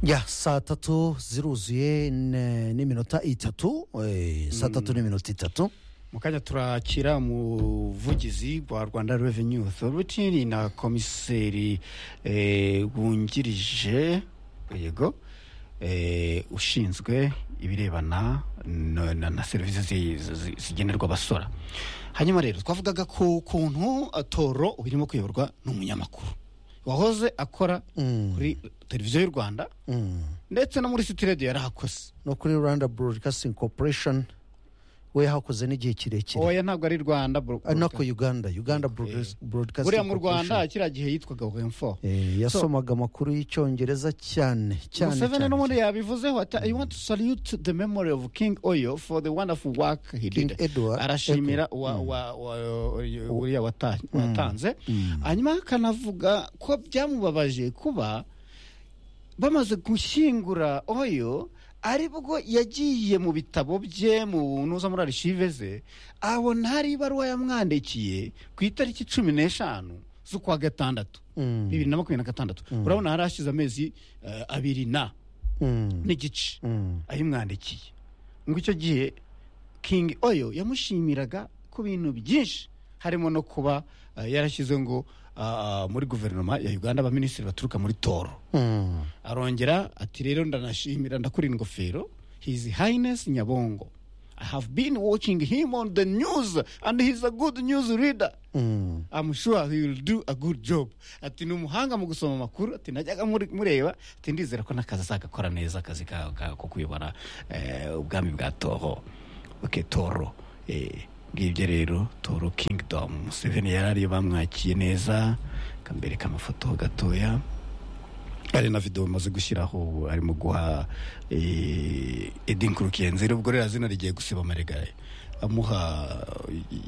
ya saa tatu ziruzuye ne- n'iminota itatu eh, saa tatu n'iminota itatu mu kanya turakira umuvugizi wa rwanda revenue authority na komiseri eh, wungirije yego eh, ushinzwe ibirebana na, na, na serivisi zi- zi- zigenerwa abasora hanyuma rero twavugaga ku kuntu eh, toro ubu irimo kuyoborwa n'umunyamakuru wahoze akora kuri televiziyo y'u rwanda ndetse no muri city radio yarahakoze no kuri rwanda broadcasting corporation we hakoze n'igihe kirekire oya ntabwo ari rwanda bro- Ah, no ku uganda uganda Broadcast- broadcasting buriya mu rwanda Corporation. kiriya gihe yitwaga wemfo Eh, yasomaga amakuru y'icyongereza cyane cyane museveni cyane n'ubundi yabivuzeho ati i want to salute the memory of king oyo for the wonderful work he King did Edward, arashimira wa- wa- wa- uriya wata- watanze hanyuma akanavuga ko byamubabaje kuba bamaze gushyingura oyo aribwo yagiye mu bitabo bye mu nuza muri arishive ze abona hari ibaruwa yamwandikiye ku itariki cumi n'eshanu z'ukwa gatandatu Mm. bibiri na makumyabiri na gatandatu urabona hari hashize amezi eh, abiri na Mm, n'igice mm. ayimwandikiye ngo icyo gihe king oyo yamushimiraga ku bintu byinshi harimo no kuba eh, yarashyize ngo ah, muri guverinoma ya uganda abaminisitiri baturuka muri toro Mm. arongera ati rero ndanashimira ndakura ingofero his highness nyabongo i have been watching him on the news and he's a good news reader Mm. I'm sure he will do a good job ati ni umuhanga mu gusoma amakuru ati najyaga muri- mureba ati ndizera ko n'akazi azagakora neza akazi ka- ka- ko kuyobora eh, ubwami bwa toho ok toro eh, ngibyo rero toro kingdom museveni yari ariyo bamwakiye neza akambereka amafoto gatoya hari na videwo bamaze gushyiraho ubu arimo guha eh, edi nkurukiyenzere ubwo rero zina rigiye gusiba amarigare amuha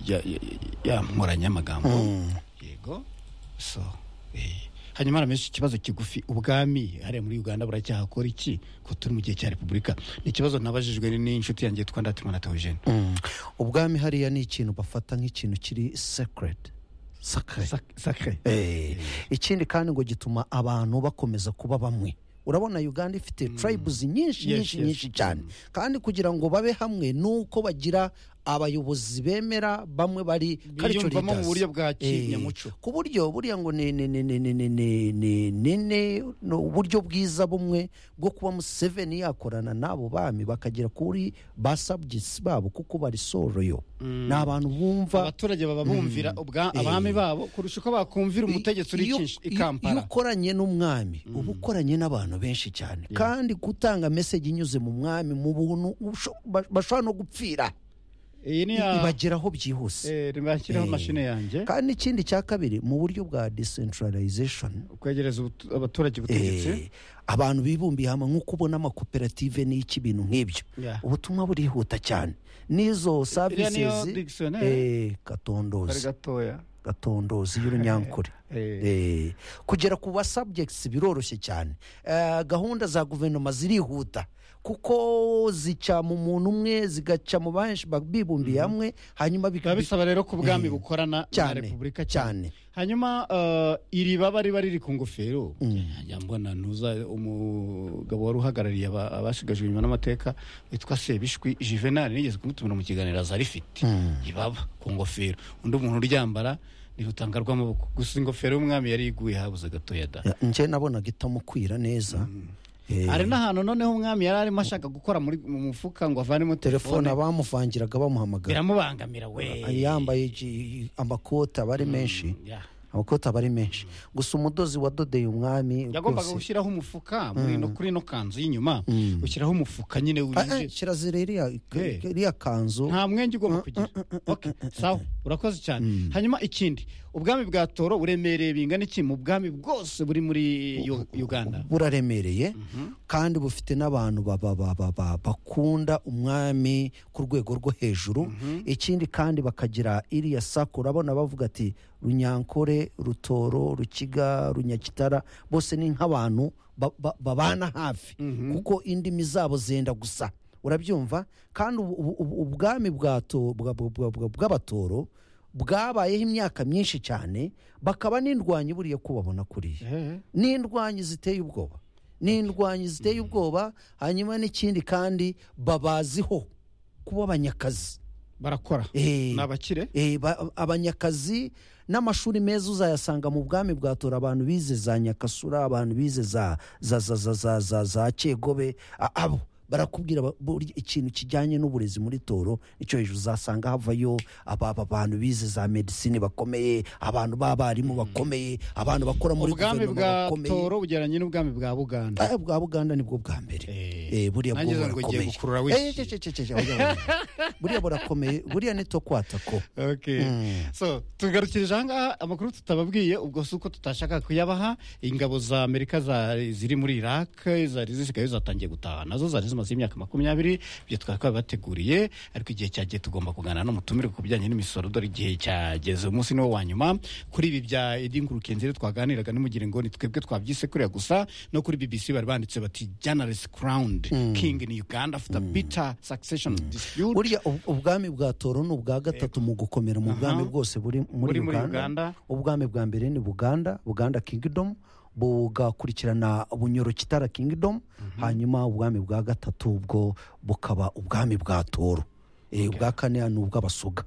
ya- ya- ya nkoranyamagambo yego so eh. hanyuma haramenyesha ikibazo kigufi ubwami hariya muri uganda buracyahakora iki ko turi mu gihe cya repubulika ni ikibazo nabajijwe n'inshuti yanjye yitwa ndatimana tewogene Mm. ubwami hariya ni ikintu bafata nk'ikintu kiri sacred sacred sakre Eh, ikindi kandi ngo gituma abantu bakomeza kuba bamwe urabona uganda ifite tribes nyinshi Yes, nyinshi yes. nyinshi cyane kandi kugira ngo babe hamwe nuko bagira abayobozi bemera bamwe bari culture Biyumvamo mu leaders. buryo bwa Eh, kinyamuco. ku buryo buriya ngo ni ni ni ni ni ni ni ni ni ni ni uburyo bwiza bumwe bwo kuba museveni yakorana n'abo bami bakagera kuri ba subjects babo kuko barisoroyo ni abantu bumva abaturage baba bumvira ubwa abami babo kurusha uko bakumvira umutegetsi uri iyo- ikinshi- i iyo- iyo kampala ukoranye n'umwami uba ukoranye n'abantu benshi cyane kandi gutanga meseji inyuze mu mwami mu buntu usho- ba- bashobora no gupfira iyi ni ya ibageraho byihuse Eh, ntibashyiraho Eh. mashini yanjye kandi n'ikindi cya kabiri mu buryo bwa decentralization kwegereza ubutu- abaturage ubutegetsi eh, abantu bibumbiye hamwe nk'uko ubona amakoperative n'iki ibintu nk'ibyo Yeah. ubutumwa burihuta cyane n'izo services dictionnaire. eh, kari katondozi gatoya gatondozi y'urunyankore Eh. Eh, kugera ku ba subjects biroroshye cyane Eh, gahunda za guverinoma zirihuta kuko zica mu muntu umwe zigaca mu benshi ba- bibumbiye hamwe hanyuma bika- biba bisaba rero ko ubwami Eh, bukorana na cyane, repubulika cyane. cyane hanyuma eh, iri baba riba riri ku ngofero njya mbona ntuza umugabo wari uhagarariye aba- abashigajwe inyuma n'amateka witwa sebishwi juvenal nigeze kumutumira mu kiganiro aza rifite ibaba ku ngofero undi muntu uryambara rirutanga rw'amaboko gusa ingofero y'umwami yari iguye habuze gatoya da Eh, njye nabonaga itamukwira neza Eh, hari n'ahantu noneho umwami yari arimo ashaka gukora muri- mu mufuka ngo avanemo telefone telefone abamuvangiraga bamuhamagara biramubangamira we yambaye iki- amakoti aba ari menshi Yeah. amakoti aba ari menshi gusa umudozi wadodeye umwami yagombaga rwose- gushyiraho umufuka muri ino kuri ino kanzu y'inyuma ushyiraho umufuka nyine Ah, ah, wuje kirazira iriya Eh. iriya kanzu nta mwenge ugomba kugira Okay, sawa urakoze cyane hanyuma ikindi ubwami bwa toro buremereye bingana iki mu bwami bwose buri muri Yo- uganda buraremereye kandi bufite n'abantu ba- ba- ba- ba- ba- bakunda umwami ku rwego rwo hejuru ikindi kandi bakagira iriya sako urabona bavuga ati runyankore rutoro rukiga runyakitara bose ni nk'abantu ba- ba- babana hafi kuko indimi zabo zenda gusa urabyumva kandi ubu- ubu- ubu- ubwami bwa to- bwa- bwa- bwa- bwa- bw'abatoro bwabayeho imyaka myinshi cyane bakaba n'indwanyi buriya ko babona kuriya Eh, n'indwanyi ziteye ubwoba n'indwanyi ziteye ubwoba hanyuma n'ikindi kandi babaziho kuba abanyakazi barakora Eh, ni abakire eh, ba- abanyakazi n'amashuri meza uzayasanga mu bwami bwa tora abantu bize za nyakasura abantu bize za za za za za za za cyegobe a- abo barakubwira ba- buri ikintu kijyanye n'uburezi muri toro icyo hejuru uzasanga havayo aba aba bantu bize za medisine bakomeye abantu b'abarimu bakomeye abantu bakora muri ubwami bwa guverinoma bakomeye toro bugeranye n'ubwami bwa buganda Ah, bwa buganda nibwo bwa mbere Eh, buriya nanjye bwo ngira ngo ngiye burakomeye gukurura Eh, wiki. ce- ce- ce- ce- oya, buriya burakomeye buriya ni to kwata ko Okay. so tugarukirije ahangaha amakuru tutababwiye ubwo si uko tutashaka kuyabaha ingabo za amerika za- ziri muri iraq zari zisigaye zatangiye gutaha nazo zari zimaze imyaka makumyabiri ibyo twari twabibateguriye ariko igihe cyagiye tugomba kuganira n'umutumire ku bijyanye n'imisoro dore igihe cyageze umunsi niwo wa nyuma kuri ibi bya edingurukenzire twaganiraga nimugire ngo ni twebwe twabyise kuriya gusa no kuri bbc bari banditse bati generous crowned king in uganda after bitter succession dispute buriya ub- ubwami bwa toro ni ubwa gatatu mu gukomera mu bwami bwose buri muri Buri muri Uganda. uganda ubwami bwa mbere ni buganda buganda kingdom bugakurikirana bunyoro kitara kingdom hanyuma ubwami bwa gatatu bwo bukaba ubwami bwa toro Eh, ubwa kane ni ubw'abasuga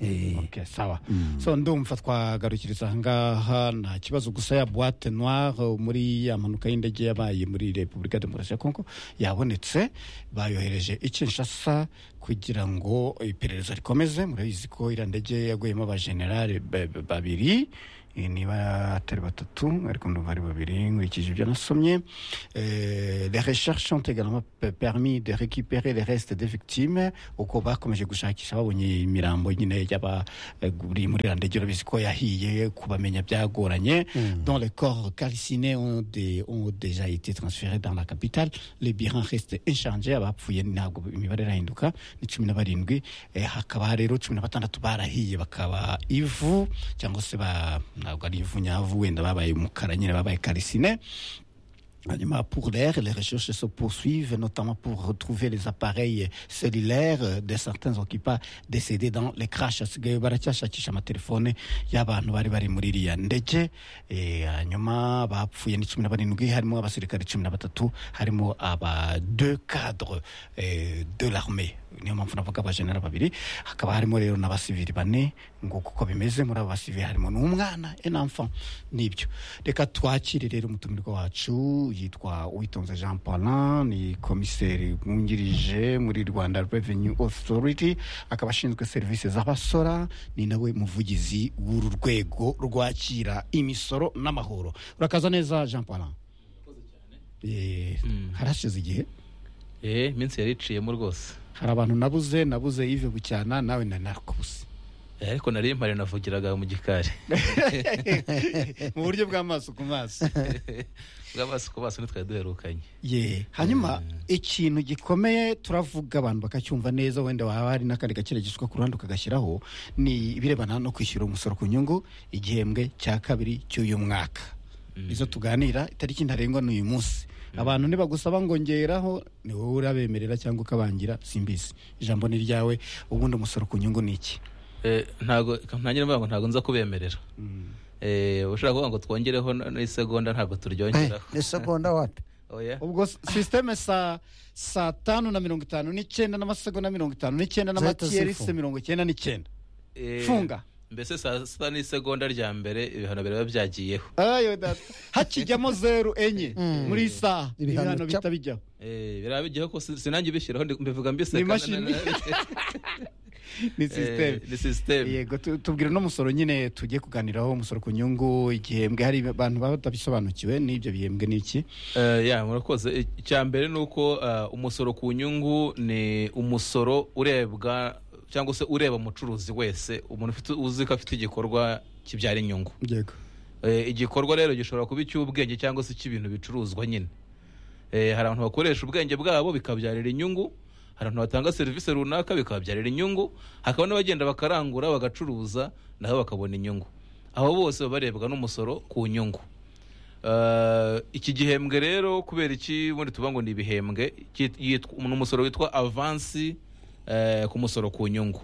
Eh, Okay, sawa so ndumva twagarukiriza ahangaha nta kibazo gusa ya boite noire uh, muri ya mpanuka y'indege yabaye muri repubulika demokarasi ya kongo yabonetse bayohereje i kinshasa kugira ngo iperereza rikomeze murabizi ko iriya ndege yaguyemo abajenerali ba- ba- babiri eh, niba atari batatu ariko ndumva ari babiri nkurikije ibyo nasomye Eh, les recherches ont également pe- permis de récupérer les restes des victimes uko bakomeje gushakisha babonye imirambo nyine y'abari muri iriya ndege urabizi ko yahiye kubamenya byagoranye dont les corps calcinés ont, dé- ont déjà été transférés dans la capitale le bilan reste inchangé abapfuye ntabwo imibare irahinduka ni cumi na barindwi Eh, hakaba rero cumi na batandatu barahiye bakaba ivu cyangwa se ba ntabwo ari ivu nyavu wenda babaye umukara nyine babaye calciné Hanyuma, Pour l'air, les recherches se poursuivent, notamment pour retrouver les appareils cellulaires euh, de certains occupants décédés dans les crashs. Hasigaye baracyashakisha amatelefone y'abantu bari bari muri iriya ndege Eh, hanyuma bapfuye ni cumi na barindwi harimo abasirikare cumi na batatu harimo aba deux cadres eh, de l'armée niyo mpamvu navuga abajenera babiri hakaba harimo rero n'abasivili bane ngo kuko bimeze muri abo basivili harimo n'umwana un enfant nibyo reka twakire rero umutumirwa wacu yitwa uwitonze jean paulin ni komiseri mwungirije muri rwanda revenue authority akaba ashinzwe serivisi z'abasora ni nawe muvugizi w'uru rwego rwakira imisoro n'amahoro urakaza neza jean paulin Eh, harashize igihe eh iminsi yari iciyemo rwose hari abantu nabuze nabuze yive bucyana nawe na narakubuse Eh, ariko nari mpari navugiraga mu gikari mu buryo bw'amaso ku maso bw'abaso ku baso ntitwari duherukanye ye hanyuma ikintu gikomeye turavuga abantu bakacyumva neza wenda waba hari n'akandi gakire gisukwa ku ruhande ukagashyiraho ni ibirebana no kwishyura umusoro ku nyungu igihembwe cya kabiri cy'uyu mwaka izo tuganira itariki ntarengwa ni uyu munsi abantu nibagusaba ngo ngeraho ni wowe urabemerera cyangwa ukabangira simbizi ijambo ni ryawe ubundi umusoro ku nyungu ni iki Eh, ntago ntangira mvuga ngo ntago nza kubemerera Eh, ushaka kuvuga ngo twongereho n- n'isegonda ntabwo eh, turyongeraho ni segonda wapi oya ubwo s- sisiteme saa saa tanu na mirongo itanu n'icyenda n'amasegonda mirongo itanu n'icyenda Zahita n'amakiyerisi zifunga. mirongo icyenda n'icyenda Eh, funga. mbese saa sita n'isegonda rya mbere ibihano biraba byagiyeho ayo data hakijyamo zeru enye muri iyi saha Ibihano ibihano bicap- bihita bijyaho Eh, biraba bigiyeho ko sin- sinange bishyiraho ndi- mbivuga mbiseka Ni imashini. ni Eh, sisiteme ni sisiteme yego tu- tubwira n'umusoro nyine tugiye kuganiraho umusoro ku nyungu igihembwe hari abantu baba batabisobanukiwe n'ibyo bihembwe n'iki Eh, ya murakoze icya mbere ni uko eh, umusoro ku nyungu ni umusoro urebwa cyangwa se ureba umucuruzi wese umuntu ufite uzi ko afite igikorwa kibyara inyungu yego Eh, igikorwa rero gishobora kuba icy'ubwenge cyangwa se icy'ibintu bicuruzwa nyine Eh, hari abantu bakoresha ubwenge bwabo bikabyarira inyungu hari abantu batanga serivisi runaka bikababyarira inyungu hakaba n'abagenda bakarangura bagacuruza nabo bakabona inyungu abo bose baba barebwa n'umusoro ku nyungu Eh, iki gihembwe rero kubera iki ubundi tuvuga ngo ni ibihembwe cyit- yitwa- ni umusoro witwa avansi eh, ku musoro ku nyungu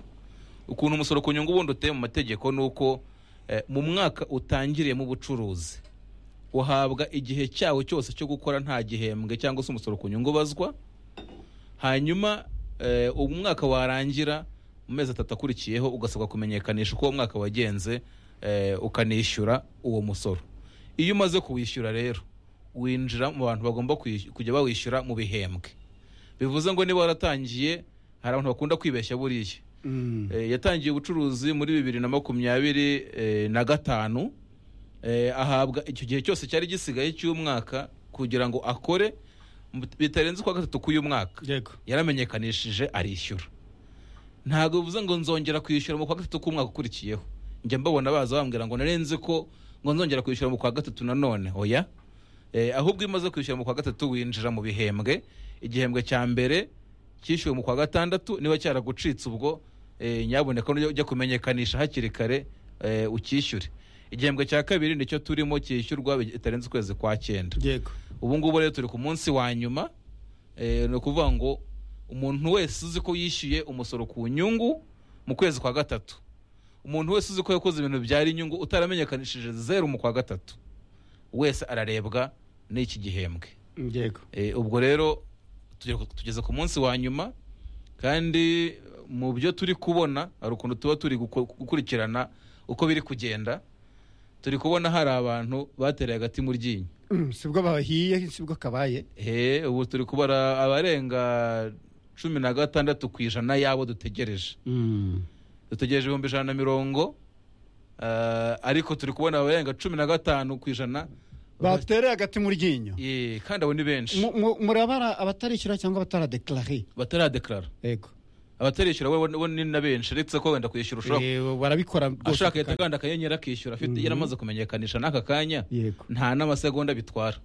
ukuntu umusoro ku nyungu ubundi uteye mu mategeko ni uko eh, mu mwaka utangiriyemo ubucuruzi uhabwa igihe cyawo cyose cyo gukora nta gihembwe cyangwa se umusoro ku nyungu ubazwa hanyuma eh, umwaka warangira mu mezi atatu akurikiyeho ugasabwa kumenyekanisha uko uwo mwaka wagenze eh, ukanishyura uwo musoro iyo umaze kuwishyura rero winjira mu bantu bagomba kwishy- kujya bawishyura mu bihembwe bivuze ngo niba waratangiye hari abantu bakunda kwibeshya buriya Mm. Eh, yatangiye ubucuruzi muri bibiri na makumyabiri eh, na gatanu Eh, ahabwa icyo gihe cyose cyari gisigaye cy'umwaka kugira ngo akore mu- bitarenze ukwa gatatu k'uyu mwaka yego yaramenyekanishije arishyura ntabwo bivuze ngo nzongera kwishyura mu kwa gatatu k'umwaka ukurikiyeho njya mbabona baza bambwira ngo narenze ko ngo nzongera kwishyura mu kwa gatatu nanone oya Eh, ahubwo iyo umaze kwishyura mu kwa gatatu winjira mu bihembwe igihembwe cya mbere cyishyuwe mu kwa gatandatu niba cyaragucitse ubwo eh, nyaboneka nujya ujya kumenyekanisha hakiri kare eh, ukishyure igihembwe cya kabiri nicyo turimo cyishyurwa bitarenze ukwezi kwa cyenda yego ubu ngubu rero turi ku munsi wa nyuma eh, ni ukuvuga ngo umuntu wese uzi ko yishyuye umusoro ku nyungu mu kwezi kwa gatatu umuntu wese uzi ko yakoze ibintu byari inyungu utaramenyekanishije zeru mu kwa gatatu wese ararebwa n'iki gihembwe yego Eh, ubwo rero tugere- tugeze ku munsi wa nyuma kandi eh, mu byo turi kubona hari ukuntu tuba turi guko- gukurikirana uko biri kugenda turi kubona hari abantu batereye agati mu ryinyo Mm, sibwo bahiye sibwo kabaye he ubu turi kubara abarenga cumi na gatandatu ku ijana y'abo dutegereje dutegereje ibihumbi ijana na mirongo eh, ariko turi kubona abarenga cumi na gatanu ku ijana batereye agati mu ryinyo Eh, kandi abo ni benshi Mu- mu- murabara abatarishyura cyangwa abataradekarare bataradekarara yego abatarishyura bo bo ni na benshi uretse ko wenda kwishyura ushobora Eh, barabikora rwose ashaka ako kanya. ahita akanda akanyenyeri akishyura afite Mhm. yaramaze kumenyekanisha n'aka kanya yego nta n'amasegonda bitwara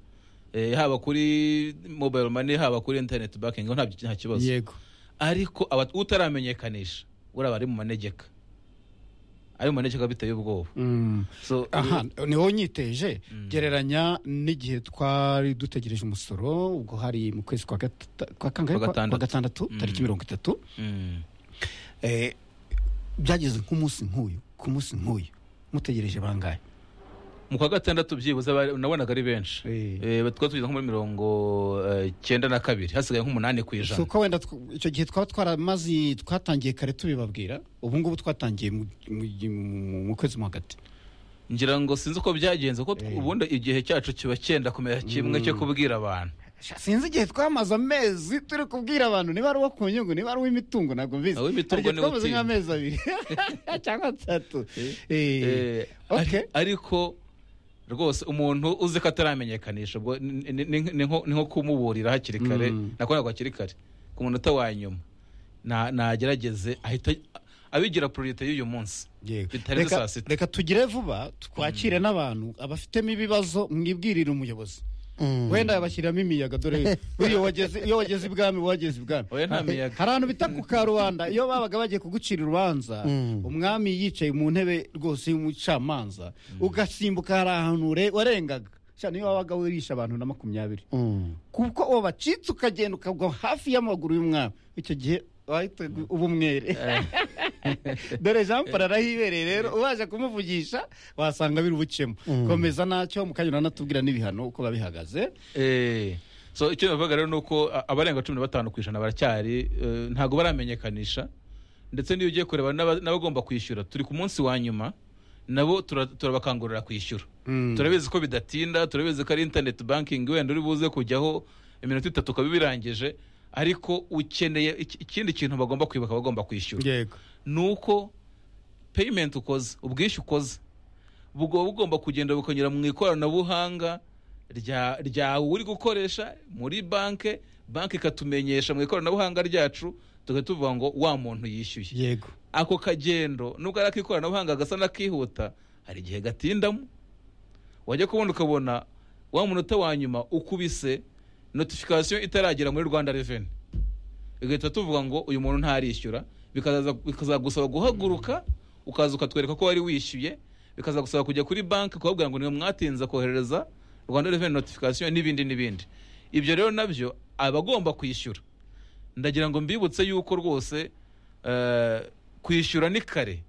Eh, haba kuri mobile money haba kuri internet banking nta nta kibazo yego ariko aba- utaramenyekanisha buriya aba ari mu manegeka ari mu manegeka biteye ubwoba Mm. so aha niwo nyiteje gereranya n'igihe twari dutegereje umusoro ubwo hari mu kwezi kwa gata- kwa kangahe? Kwa Kwa- kwa gatandatu. gatandatu Mm. tariki mirongo itatu mm, Eh, byageze nk'umunsi nk'uyu ku munsi nk'uyu mutegereje bangahe mu kwa gatandatu byibuze bari- nabonaga ari benshi Eh. Eh, twari tugeze nko muri mirongo eh, cyenda na kabiri hasigaye nk'umunani ku si ijana uko wenda tw- icyo gihe twaba twaramaze twatangiye kare tubibabwira ubu ngubu twatangiye mu- mu- mu- mu kwezi mo hagati ngira ngo sinzi uko byagenze kuko tw- Eh. ubundi igihe cyacu kiba cyenda kumera kimwe cyo kubwira abantu sinzi igihe twamaze amezi turi kubwira abantu niba ari uwo ku nyungu niba ari uw'imitungo ntabwo mbizi Hari Uw'imitungo igihe ni twamaze utinda. nk'amezi abiri cyangwa atatu Eh, Eh, okay. ari- ariko rwose umuntu uzi ko ataramenyekanisha ubwo ni- ni- ni- ni nko- ni nko kumuburira hakiri kare Mm. nakoraga hakiri kare ku munota wa nyuma na- nagerageze ahita abigira pororite y'uyu munsi Yego. bitarenze Reka- saa sita. reka tugire vuba twakire n'abantu abafitemo ibibazo mwibwirire umuyobozi wenda yabashyiramo imiyaga dore iyo wageze iyo wageze ibwami uba wageze ibwami Oya, nta miyaga. hari ahantu bita ku karubanda iyo babaga bagiye kugucira urubanza Mm. umwami yicaye mu ntebe rwose y'umucamanza ugasimbuka hari ahantu ure- warengaga Sha, niyo wabaga wirisha abantu na makumyabiri kuko uwo bacitse ukagenda ukagwa hafi y'amaguru y'umwami icyo gihe wahitaga uba umwere dore jean paul arahibereye rero ubaje kumuvugisha wasanga biri ubukemu komeza nacyo mukanya uranatubwira n'ibihano uko babihagaze Eh, so icyo navuga rero ni uko a- abarenga cumi na batanu ku ijana baracyari eh, ntabwo baramenyekanisha ndetse n'iyo ugiye kureba n'aba- n'abagomba kwishyura turi ku munsi wa nyuma nabo tura- turabakangurira kwishyura turabizi ko bidatinda turabizi ko ari internet banking wenda uri buze kujyaho iminota itatu ukaba ubirangije ariko ukeneye iki- ikindi kintu bagomba kwibuka bagomba kwishyura yego ni uko payment ukoze ubwishyu ukoze buba bugomba kugenda bukanyura mu ikoranabuhanga rya ryawe uri gukoresha muri banke banke ikatumenyesha mu ikoranabuhanga ryacu tukaba tuvuga ngo wa muntu yishyuye yego ako kagendo nubwo ari ak'ikoranabuhanga gasa n'akihuta hari igihe gatindamo wajya kubona ukabona wa munota wa nyuma ukubise notification itaragera muri rwanda reveni igahita tuvuga ngo uyu muntu ntarishyura bikazaza- bikazagusaba guhaguruka ukaza ukatwereka ko wari wishyuye bikazagusaba kujya kuri banki ukababwira ngo niwe mwatinze koherereza rwanda reveni notification n'ibindi n'ibindi ibyo rero nabyo abagomba kwishyura ndagira ngo mbibutse yuko rwose eh, kwishyura ni kare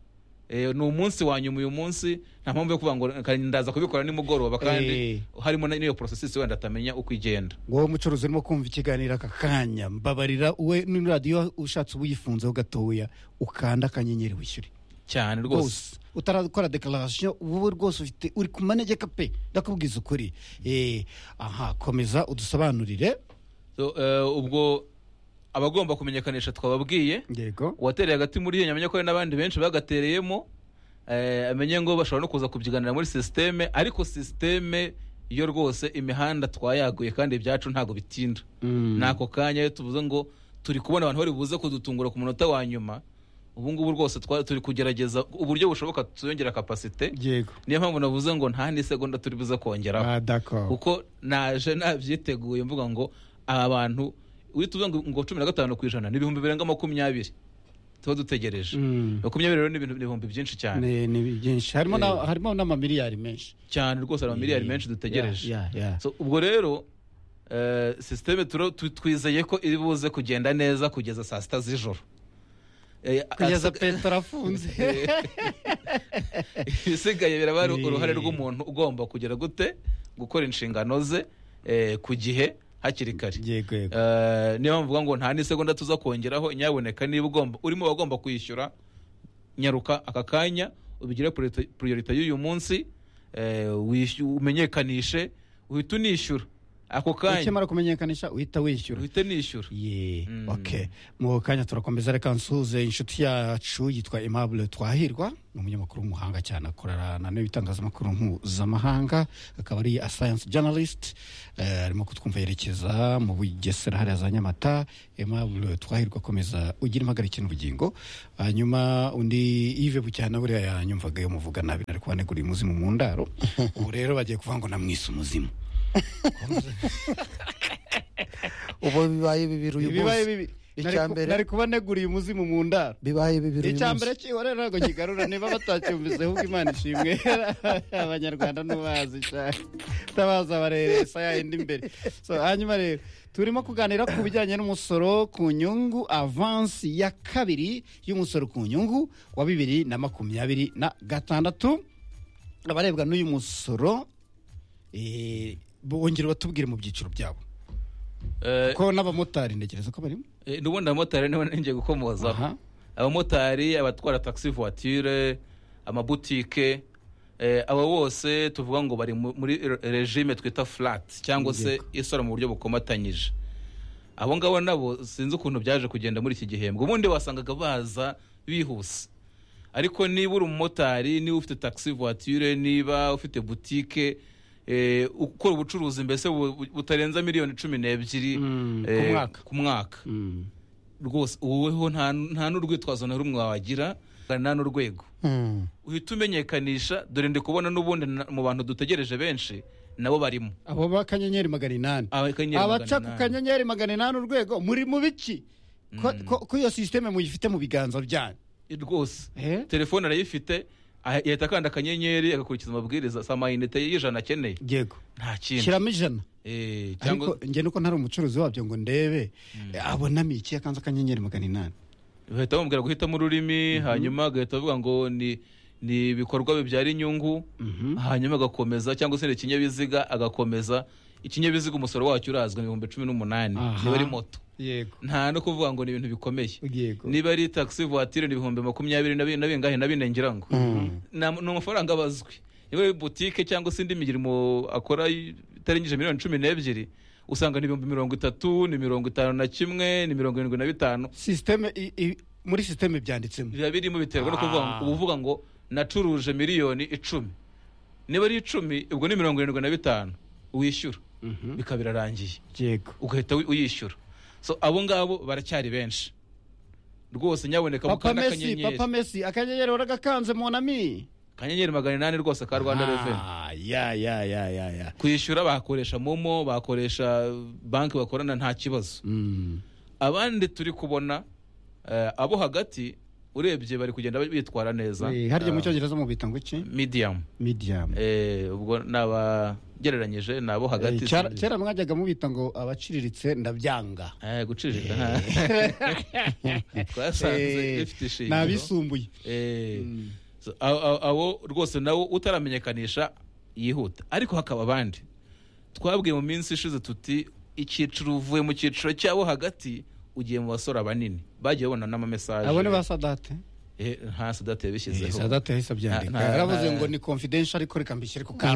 eh, ni umunsi wa nyuma uyu munsi nta mpamvu yo kuvuga ngo reka ndaza kubikora nimugoroba Eh. kandi harimo na- n'iyo porosesi wenda atamenya uko igenda wowe mucuruzi urimo kumva ikiganiro aka kanya mbabarira uwe ni radiyo ushatse ubuyifunzeho gatoya ukanda akanyenyeri wishyure cyane rwose rwose utarakora dekararasiyo wowe rwose ufite uri ku manegeka pe ndakubwiza ukuri Eh, aha komeza udusobanurire So, eh, ubwo abagomba kumenyekanisha twababwiye yego uwatereye agati muri iyo nyamenya ko hari n'abandi benshi bagatereyemo eh, amenye ngo bashobora no kuza kubyiganira muri sisiteme ariko sisiteme yo rwose imihanda twayaguye kandi ibyacu ntabwo bitinda n'ako kanya iyo tuvuze ngo turi kubona abantu bari buze kudutungura ku munota wa nyuma ubu ngubu rwose twa- turi kugerageza uburyo bushoboka tuyongera kapasite yego niyo mpamvu navuze ngo nta n'isegonda turi buze kongeraho Ah, d'accord kuko naje nabyiteguye mvuga ngo aba bantu uhita uvuga ngo, ngo cumi na gatanu ku ijana ni ibihumbi birenga makumyabiri tuba dutegereje Mm. makumyabiri rero ni ibintu- ni ibihumbi byinshi cyane ni ni byinshi harimo na- harimo n'amamiliyari menshi cyane rwose hari amamiliyari Yeah, menshi dutegereje yeah, yeah, yeah. So, ubwo rero eh, sisiteme turo- tu- twizeye ko iri buze kugenda neza kugeza saa sita z'ijoro Eh, kugeza asa- petero afunze ibisigaye biraba ari Eh. uruhare rw'umuntu ugomba kugera gute gukora inshingano ze eh, ku gihe hakiri kare yego yego Eh, niyo mvuga ngo nta n'isegonda tuza kongeraho inyaboneka niba ugomba urimo wagomba kwishyura nyaruka aka kanya ubigire priorite y'uyu munsi eh, wishy- umenyekanishe uhita unishyura ako kanya ukimara kumenyekanisha uhita wishyura uhite nishyura ye Mm. ok mu kanya turakomeza reka nsuhuze inshuti yacu yitwa aimable twahirwa ni umunyamakuru w'umuhanga cyane akorana n'ibitangazamakuru mpuzamahanga akaba ari a science journalist Eh, arimo kutwumva yerekeza mu bugesera hariya za nyamata aimable twahirwa akomeza ugira impagarike n'ubugingo hanyuma undi ive bucyana buriya yanyumvaga yo muvuga nabi nari kubaneguriye umuzimu mu ndaro ubu rero bagiye kuvuga ngo namwise umuzimu ubu bibaye bibiri uyu Ibibaye munsi bibi. Icya Nari ku- mbere- nari kubaneguriye umuzimu mu ndaro bibaye bibiri uyu icya mbere munsi cyihorera ntabwo kigarura niba batacyumvise ahubwo imana ishimwe abanyarwanda ntubazi cyane utabazi abarere esa yayindi imbere So, hanyuma rero turimo kuganira ku bijyanye n'umusoro ku nyungu avansi ya kabiri y'umusoro ku nyungu wa bibiri na makumyabiri na gatandatu abarebwa n'uyu musoro eh, bongera batubwire mu byiciro byabo Eh, ko n'abamotari ntekereza ko barimo eh, n'ubundi abamotari niba ninjye Aha. gukomozaho abamotari abatwara taxi voiture amabutike eh, abo bose tuvuga ngo bari mu- muri re- regime twita flat cyangwa se isora mu buryo bukomatanyije abo ngabo nabo sinzi ukuntu byaje kugenda muri iki gihembwe ubundi wasangaga baza bihuse ariko niba uri umumotari niba ufite taxi voiture niba ufite butike eh, ukora ubucuruzi mbese bu- bu- butarenza miliyoni cumi n'ebyiri Mm, ku eh, mwaka. ku mwaka rwose woweho nta nta n'urwitwazo na rumwe wagira nta n'urwego Hmm. uhita umenyekanisha dore ndi kubona n'ubundi na- mu bantu dutegereje benshi nabo barimo abo b'akanyenyeri magana inani Aba- kanyenyeri abaca ku magana inani. kanyenyeri magana inani urwego muri mu biki Ko- ko ko iyo sisiteme muyifite mu biganza byanyu rwose Eh? telefone arayifite ah- yahita akanda akanyenyeri agakurikiza amabwiriza si amayinite y'ijana akeneye yego nta kindi shyiramo ijana Eh, ariko cyangwa njye nuko ntari umucuruzi wabyo ngo ndebe abonamo iki akanze akanyenyeri magana inani bahita bamubwira guhitamo ururimi hanyuma agahita avuga ngo ni ni ibikorwa bibyara inyungu hanyuma agakomeza cyangwa se ni ikinyabiziga agakomeza ikinyabiziga umusoro wacyo urazwi ni ibihumbi cumi n'umunani Aha. niba ari moto yego nta no kuvuga ngo ni ibintu bikomeye yego niba ari taxi voiture ni ibihumbi makumyabiri na bi- na bingahe na bine ngira ngo Nta- ni amafaranga aba azwi niba ari butike cyangwa se indi mirimo akora y- itarengeje miliyoni cumi n'ebyiri usanga ni ibihumbi mirongo itatu ni mirongo itanu na kimwe ni mirongo irindwi na bitanu sisiteme i- i- muri sisiteme byanditsemo biba birimo biterwa no kuvuga ngo Ah. uba uvuga ngo nacuruje miliyoni icumi niba ari icumi ubwo ni mirongo irindwi na bitanu wishyura bikaba birarangiye yego ugahita uy- uyishyura so abo ngabo baracyari benshi rwose nyaboneka papa mukanda mesi akanyenyeri papa mesi akanyenyeri waragakanze monami akanyenyeri magana inani rwose ka rwanda reveni ya ya ya ya ya kwishyura bakoresha momo bakoresha banki bakorana nta kibazo Mm. abandi turi kubona eh, abo hagati urebye bari kugenda bitwara neza Eh, harya mu cyongereza mubita ngo iki medium medium Eh, ubwo nabagereranyije ni abo Eh, hagati kera kera mwajyaga mubita ngo abaciriritse ndabyanga Eh, guciriritse nta twasanze Eh, ifite ishingiro n'abisumbuye Eh, So, a- a- abo rwose nawo utaramenyekanisha yihuta ariko hakaba abandi twabwiye mu minsi ishize tuti icyiciro uvuye mu cyiciro cyabo hagati ugiye mu basore banini bagiye babona n'amamesaje abo ni ba sadate Eh, nta sadate Eh, yabishyizeho sadate yahise abyandika Nta- nta- yaravuze nta- ngo ni confidential ariko reka mbishyire ku kantu